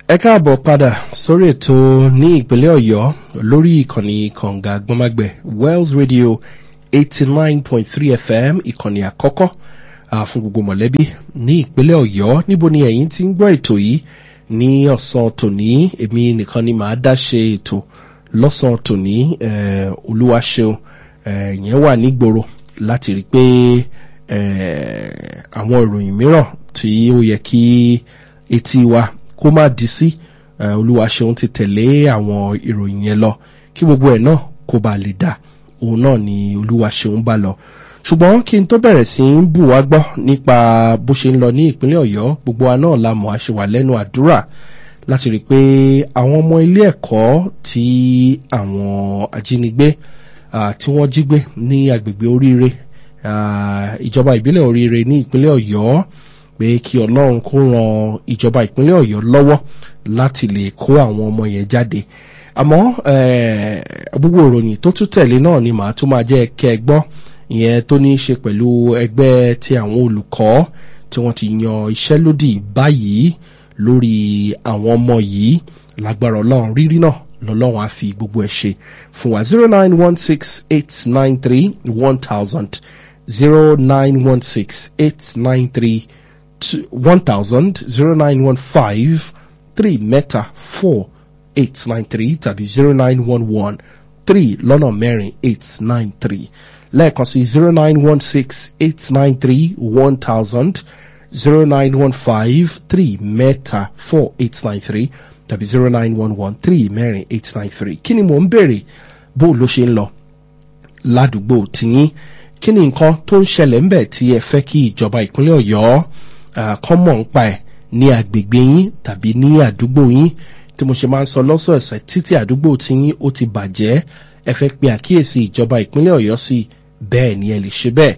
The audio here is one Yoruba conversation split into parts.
ẹ káàbọ̀ padà sórí ètò ní ìpínlẹ̀ ọ̀yọ́ lórí ìkànnì kànga gbọ́mágbẹ̀ wells radio eighty nine point three fm ìkànnì àkọ́kọ́ uh, fún gbogbo mọ̀lẹ́bí ní ìpínlẹ̀ ọ̀yọ́ níbo ni ẹ̀yin ti ń gbọ́ ètò yìí ní ọ̀sán tòní èmi nìkan ni màá dá ṣe ètò lọ́sàn tòní olúwa ṣeun ìyẹn wà nígboro láti rí i pé àwọn ìròyìn mìíràn tí ó yẹ kí etí wa kó má di sí olúwa ṣeun ti tẹ̀lé àwọn ìròyìn yẹn lọ kí gbogbo ẹ̀ náà kó ba lè dà òun náà ni olúwa ṣeun bá lọ ṣùgbọ́n kí n tó bẹ̀rẹ̀ sí í bù wá gbọ́ nípa bó ṣe ń lọ ní ìpínlẹ̀ ọ̀yọ́ gbogbo wa náà la mọ̀ àṣewà lẹ́nu àdúrà láti rí i pé àwọn ọmọ ilé ẹ̀kọ́ tí àwọn ajínigbé tí wọ́n jí gbé ní agbègbè oríire ìjọba ìbílẹ̀ oríire ní ìpínlẹ̀ ọ̀yọ́ pé kí ọlọ́run kó ran ìjọba ìpínlẹ̀ ọ̀yọ́ lọ́wọ́ láti lè kó àwọn ọmọ yẹn jáde àmọ́ gbogbo ìròyìn tó tún tẹ̀lé náà ni màá tún máa jẹ́ kẹ́ ẹ gbọ́ ìyẹn tó ní í ṣe pẹ̀lú ẹgbẹ́ ti àwọn olùkọ́ tí wọ́n ti yan iṣẹ́ lódì báyìí lórí àwọn ọmọ yìí lágbára ọlọ́run rírí náà lọ́lọ́run á fi gbogbo ẹ̀ ṣe fún wa zero nine one six eight nine three one thousand zero nine one six eight nine three one thousand zero nine one five three mẹ́ta four eight nine three tàbí zero nine one one three lọ́nà mẹ́rin eight nine three lẹ́ẹ̀kan sí zero nine one six eight nine three one thousand zero nine one five three mẹ́ta four eight nine three tàbí zero nine one one three mẹ́rin eight nine three kí ni mò ń béèrè bó ló ṣe ń lọ ládùúgbò tìyín kí ni nǹkan tó ń ṣẹlẹ̀ ńbẹ̀ tí ẹ fẹ́ kí ìjọba ìpínlẹ̀ ọ̀yọ́ kọ́ mọ̀ ń pa ẹ̀ ní agbègbè yín tàbí ní àdúgbò yín tí mo ṣe máa ń sọ lọ́sọ̀ọ̀sẹ̀ títí àdúgbò tìyín ó ti bàjẹ́ ẹ fẹ́ pe àkíyèsí ìjọba ìpínlẹ̀ ọ̀yọ́ sí bẹ́ẹ̀ ni ẹ lè ṣe bẹ́ẹ̀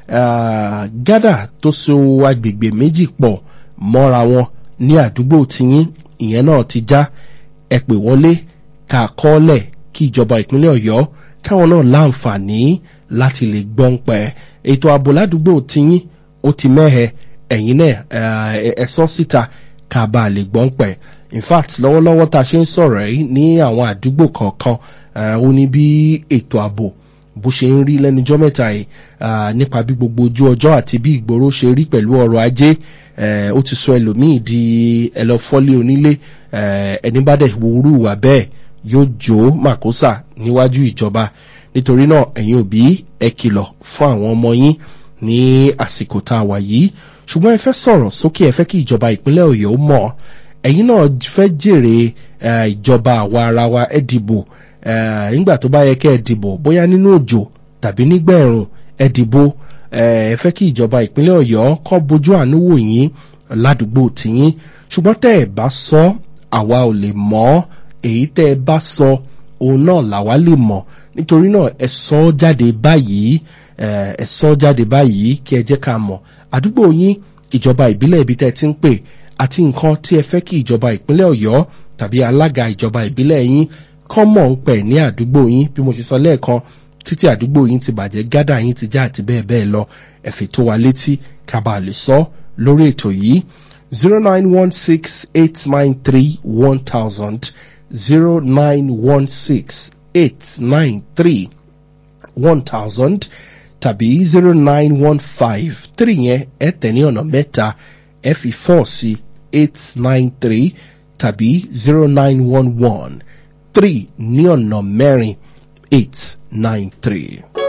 gádà tó so agbègbè méjì pọ̀ mọ́ra wọn ní àdúgbò tìyín ìyẹn náà ti já ẹ pè wọlé ká kọ́lẹ̀ kí ìjọba ìpínlẹ̀ ọ̀yọ́ káwọn náà láǹfààní láti lè gbọ́n pẹ́ ètò ààbò ládùúgbò tiyín ó ti mẹ́hẹ ẹ̀yin náà ẹ sọ síta ká bá a lè gbọ́n pẹ́ in fact lọ́wọ́lọ́wọ́ tá a ṣe ń sọ̀rọ̀ yìí ní àwọn àdúgbò kọ̀ọ̀kan ó ní bí ètò ààbò bó ṣe ń rí lẹ́nujọ́ mẹ́ta yìí nípa bí gbogbo ojú ọjọ́ àti bí ìgboro ṣe rí pẹ̀lú ọrọ̀ ajé ó ti sọ ẹlòmíì di ẹlọ́fọ́lé onílé ẹni bá dẹ̀ wúrú wà bẹ́ẹ̀ yóò jó màkósà níwájú ìjọba nítorí náà ẹ̀yin òbí ẹ kìlọ̀ fún àwọn ọmọ yín ní àsìkò tá a wà yìí ṣùgbọ́n ẹ fẹ́ sọ̀rọ̀ sókè ẹ fẹ́ kí ìjọba ìpínlẹ̀ ọ̀yọ́ mọ̀ ẹ̀yin náà fẹ́ jèrè ìjọba àwa ara wa ẹ dìbò nígbà tó bá yẹ kẹ́ ẹ dìbò bóyá nínú òjò tàbí nígbà ẹ̀rùn ẹ dìbò ẹ fẹ́ kí ìjọba ìpínlẹ̀ ọ̀yọ́ kọ́ bójú àánú wò yín ládùúgbò tìyín ṣùgbọ́n tẹ́ ẹ bá sọ àwa ò lè mọ̀ èyí tẹ́ ẹ bá sọ òun náà làwa lè mọ̀ nítorí náà ẹ sọ jáde báyìí ẹ sọ jáde báyìí kí ẹ jẹ́ ká mọ̀ àdúgbò yín ìjọba ìbílẹ̀ ibi tẹ́ ẹ ti ń pè àti nǹkan tí ẹ fẹ́ kí ìjọba ìpínlẹ̀ ọ̀yọ́ tàbí alága ìjọba ìbílẹ̀ yín kọ́ mọ̀ ń pẹ̀ ní àdúgbò yín bí mo ṣe sọ lẹ́ẹ̀kan títí àdúgbò yín ti bàjẹ́ gádà yín ti já àti bẹ́ẹ̀ bẹ́ẹ̀ lọ ẹ̀fẹ̀ tó wa létí ká bàa lè sọ lórí ètò yìí zero nine one six eight nine three one thousand zero nine one six eight nine three one thousand tàbí zero nine one five three yẹn ẹ tẹ̀ ní ọ̀nà mẹ́ta ẹ fi four sí eight nine three tàbí zero nine one one three ní ọ̀nà mẹ́rin eight nine three.